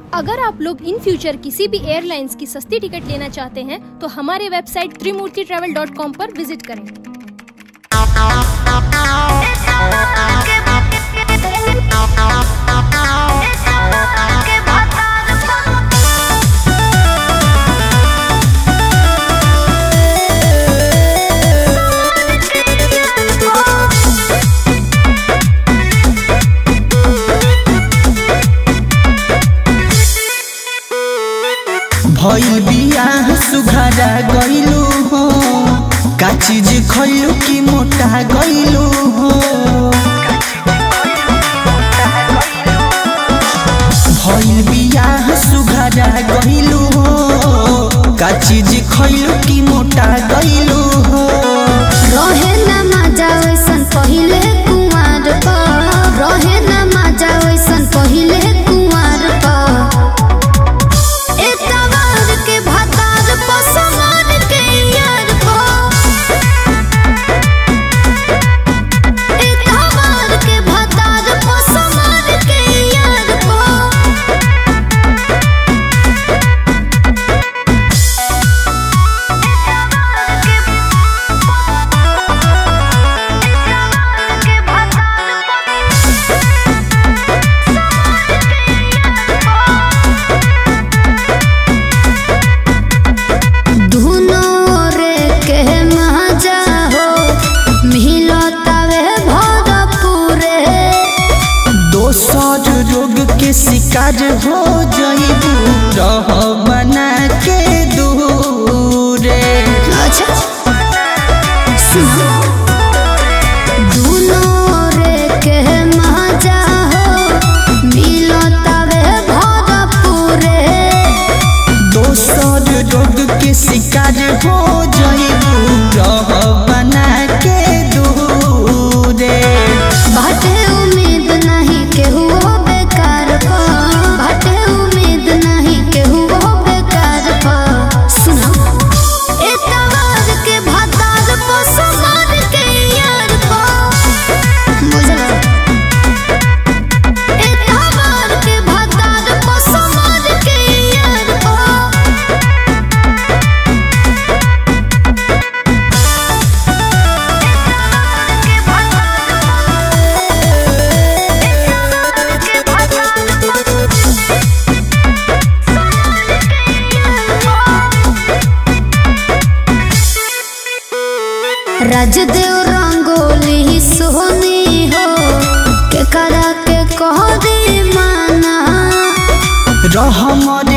अगर आप लोग इन फ्यूचर किसी भी एयरलाइंस की सस्ती टिकट लेना चाहते हैं तो हमारे website Trimurti travel dot com पर विजिट करें भइल बियाह सुघरा गइलू हो का चीज खइलू कि मोटा गइलू हो भइल बियाह सुघरा गइलू हो का चीज खइलू कि मोटा गइलू हो रहे न मजा वैसन पहिले कुंवर प रहे न मजा वैसन पहिले कुंवर प एतवार के भातार प समान के यार प एतवार के भातार प समान के यार प धुनो रे के मजा हो मिलतावे भरपूरे दोसर रोग के शिकार हो जइबू रह बना के दूरे अच्छा सुनो धुनो रे के मजा हो मिलतावे भरपूरे दोसर रोग के शिकार हो जइबू रह बना के दूरे बाटे उम्मीद नहीं केहू बेकार प बाटे उम्मीद नहीं केहू बेकार प सुनो एतवार के भातार प समान के यार प बुझला एतवार के भातार प समान के यार प राजदेव रंगोली सोनी हो के करा के कह दे माना रहमर